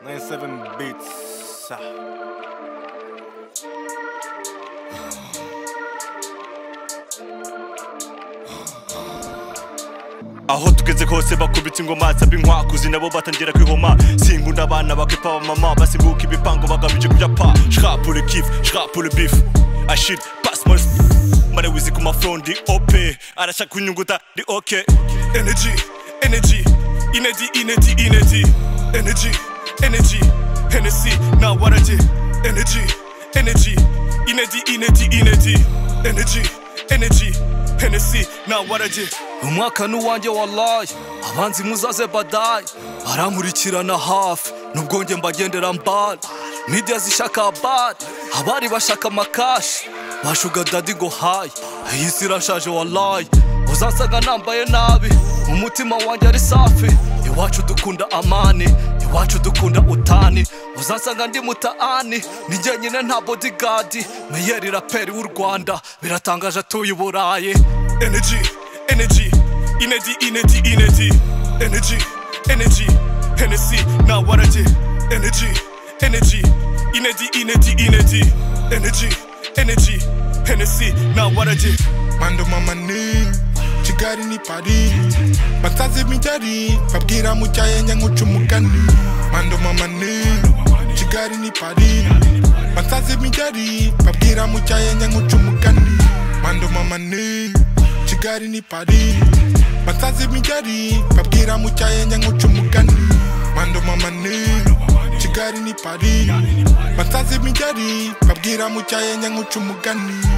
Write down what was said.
97 beats. aho tugeze hose bakubita ingoma nsaba inkwakuzi nabo batangira kwihoma sinkunda abana bakipa abamama basiguka ibipango bagamije kujya pa shra pour le kiff shra pour le bif ashid pasmos mare wizi ku mafrondi ope arashaka kunyunguta ndi ok energy energy inedi inedi inedi energy energy hennessy na warage energy energy inedi inedi inedi energy energy hennessy na warage umwaka n'uwanjye wallahi abanzi muzaze badayi barankurikirana hafi nubwo njye mbagendera mbali media zishaka bari abari bashaka amakashi bashuga dadi ngo hayi iyi si irashaje wallahi uzansanga nambaye nabi umutima wanjye ari safi iwacu dukunda amani iwacu dukunda utani uzansanga ndi mutaani ni njyenyine nta bodigadi meyeri raperi w'u rwanda biratangaje atuye i burayi energy energy inedi inedi inedi energy energy hennessy na warage energy energy inedi inedi inedi energy energy hennessy na warage mando mamanini kigali ni pari basazi mijari babwira mucyayenya nk'uca umugani mando mamanini kigali ni pari basazi mijari babwira mucyayenya nk'uca umugani mando mamanini kigali ni pari basazi mijari babwira mucyayenya nk'uca umugani mando mamanini kigali ni pari basazi mijari babwira mucyayenya nk'uca umugani